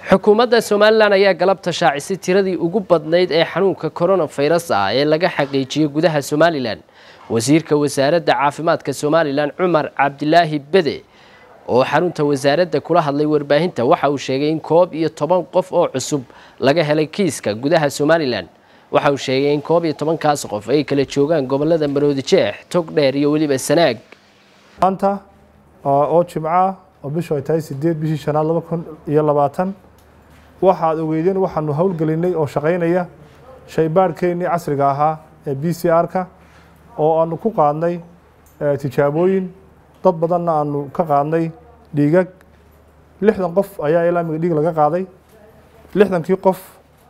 xukuumadda somalilan ayaa galabta shaacisay tiradii ugu badnayd ee xanuunka koronafayras ah ee laga xaqiijiyey gudaha somalilan wasiirka wasaaradda caafimaadka somalilan cumar cabdilaahi bede oo xarunta wasaaradda kula hadlay warbaahinta waxa uu sheegay in koob iyo toban qof oo cusub laga helay kiiska gudaha somalilan waxa uu sheegay in koob iyo tobankaas qof ay kala joogaan gobolada maroodijeex togdheer iyo weliba sanaag maanta oo jimco ah oo bishu ay tahay sideed bishii shanaad laba kun iyo labaatan waxaad ogeydeen waxaanu howlgelinay oo shaqaynaya shaybaadhkeennii casriga ahaa ee b c r-ka oo aanu ku qaadnay tijaabooyin dad badanna aanu ka qaadnay dhiigag lixdan qof ayaa ilaa miga dhiig laga qaaday lixdankii qof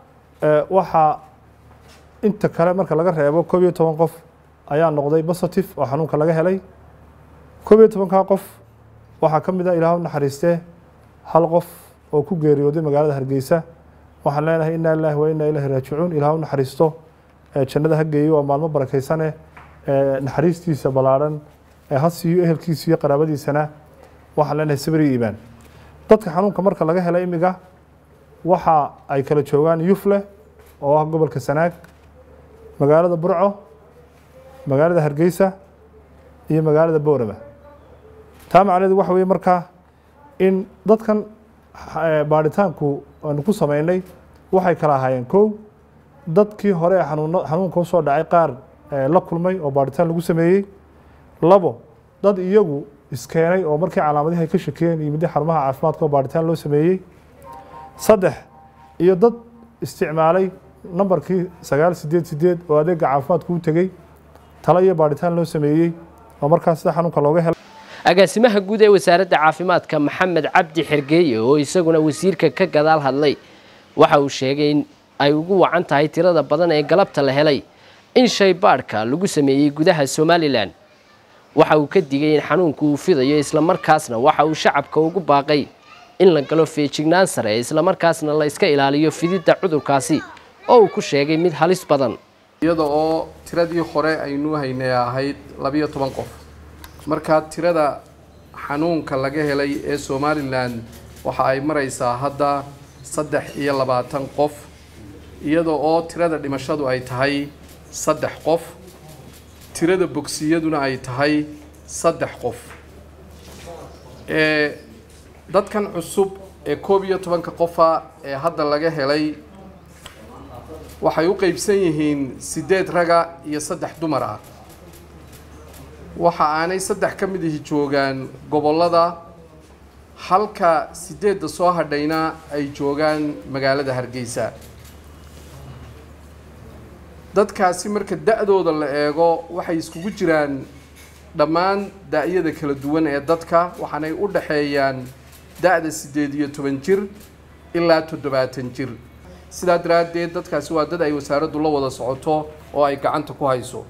waxaa inta kale marka laga reebo koob iyo toban qof ayaa noqday positive oo xanuunka laga helay koob iyo tobankaa qof waxaa ka mid a ilaah u naxariistee hal qof oo ku geeriyooday magaalada hargeysa waxaan leenahay inaa ilaahi wa inaa ilahi raajicuun ilaah u naxariisto jannada ha geeyo waa maalmo barakaysane naxariistiisa ballaadhan ha siiyo ehelkiisa iyo qaraabadiisana waxaan leenahay sabri iimaan dadka xanuunka marka laga hela imiga waxa ay kala joogaan yufle oo ah gobolka sanaag magaalada burco magaalada hargeysa iyo magaalada boorama taa macnaheedu waxa weye markaa in dadkan baadhitaanku aanu ku sameynay waxay kala ahaayeen kow dadkii hore ee xanuun xanuunka usoo dhacay qaar la kulmay oo baadhitaan lagu sameeyey labo dad iyagu iskeenay oo markii calaamadihi ay ka shakiyeen iyo middi xarumaha caafimaadka oo baadhitaan loo sameeyey saddex iyo dad isticmaalay nambarkii sagaal sideed sideed oo adeega caafimaadku u tegey talo iyo baadhitaan loo sameeyey oo markaas sida xanuunka looga helay agaasimaha guud ee wasaaradda caafimaadka maxamed cabdi xergeeye oo isaguna wasiirka ka gadaal hadlay waxa uu sheegay in ay ugu wacan tahay tirada badan ee galabta la helay in shaybaadhka lagu sameeyey gudaha somalilan waxa uu ka digay in xanuunku uu fidayo islamarkaasna waxa uu shacabka ugu baaqay in la galo feejignaan sare islamarkaasna la iska ilaaliyo fididda cudurkaasi oo uu ku sheegay mid halis badan iyada oo tiradii hore aynuu haynay ahayd labiyo toban qof markaa tirada xanuunka laga helay ee somalilan waxa ay maraysaa hadda saddex iyo labaatan qof iyada oo tirada dhimashadu ay tahay saddex qof tirada bogsiyaduna ay tahay saddex qof ee dadkan cusub ee koob iyo tobanka qofa ee hadda laga helay waxay u qeybsan yihiin siddeed raga iyo saddex dumar ah waxa aanay saddex ka mid ihi joogaan gobollada halka siddeedda soo hadhayna ay joogaan magaalada hargeysa dadkaasi marka da-dooda la eego waxay iskugu jiraan dhammaan da-yada kala duwan ee dadka waxaanay u dhaxeeyaan da-da siddeed iyo toban jir ilaa toddobaatan jir sidaa daraaddeed dadkaasi waa dad ay wasaaraddu la wada socoto oo ay gacanta ku hayso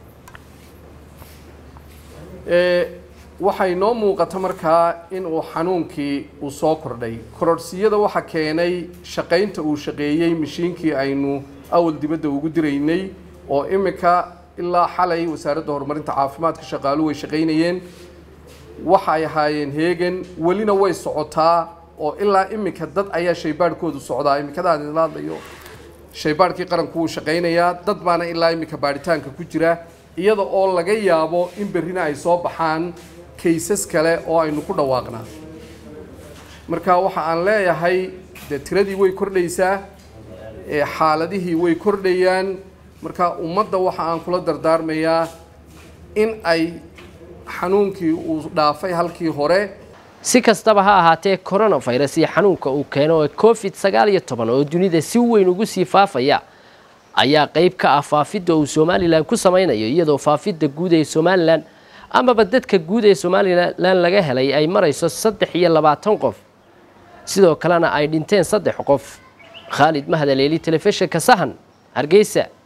waxay noo muuqata markaa in uu xanuunkii uu soo kordhay kororhsiyada waxa keenay shaqaynta uu shaqeeyey mashiinkii aynu awal dibadda ugu diraynay oo imika ilaa xalay wasaaradda horumarinta caafimaadka shaqaaluhu way shaqaynayeen waxa ay ahaayeen heegan welina way socotaa oo ilaa imika dad ayaa shaybaadhkoodu socdaa imikadaan la hadlayo shaybaadhkii qaranku wuu shaqaynayaa dad baana ilaa imika baadhitaanka ku jira iyada oo laga yaabo in berrina ay soo baxaan kaysas kale oo aynu ku dhawaaqnaa marka waxa aan leeyahay dee tiradii way kordhaysaa xaaladihii way kordhayaan marka ummadda waxa aan kula dardaarmayaa in ay xanuunkii uu dhaafay halkii hore si kastaba ha ahaatee coronafirus iyo xanuunka uu keeno ee covid sagaal iyo toban oo dunida si weyn ugu sii faafaya ayaa qeyb ka ah faafidda uu somalilan ku samaynayo iyadoo faafidda guud ee somalilan amaba dadka guud ee somalilan laga helay ay marayso saddex iyo labaatan qof sidoo kalena ay dhinteen saddex qof khaalid mahadaleeli telefishinka sahan hargeysa